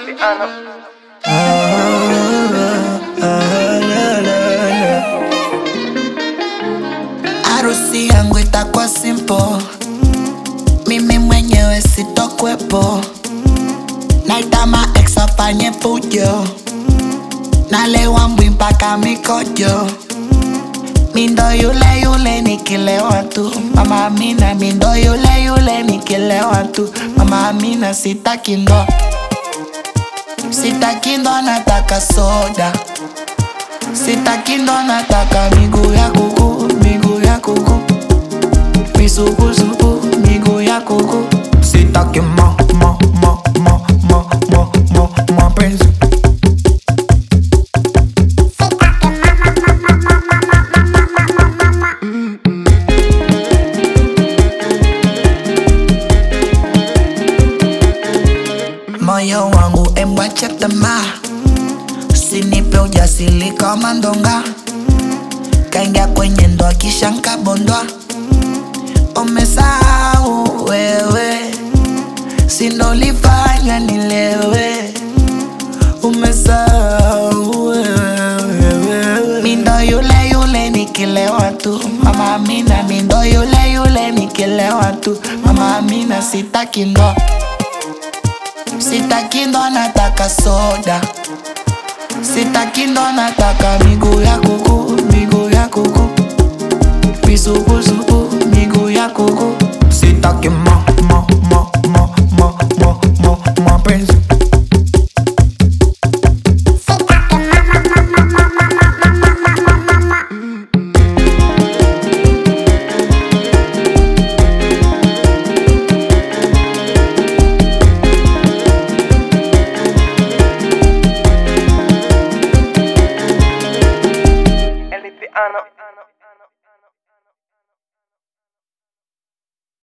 Harusi yangu itakuwa simple, mimi mwenyewe sitokwepo, naita ma ex afanye fujo, nalewa mbwi mpaka mikojo, mindo yule yule nikilewa tu, mama Amina, mindo yule yule nikilewa tu, mama Amina, sitaki ndo, sitaki ndo, nataka soda Sitaki ndo nataka miguu ya kuku, miguu ya kuku Misukusuku, miguu ya kuku Sitaki ma, ma, ma, ma, ma, ma, ma, mapenzi Moyo wangu emwache tamaa Usinipe ujasiri kama ndonga, kaingia kwenye ndoa kisha nkabondwa. Umesahau wewe, sinolifanya nilewe. Umesahau wewe, mindo yule yule nikilewa tu. Mama Amina, mindo yule yule nikilewa tu. Mama Amina, sitaki ndoa, sitaki ndoa, nataka soda Sitaki ndo nataka miguu ya kuku, miguu ya kuku Misukusuku,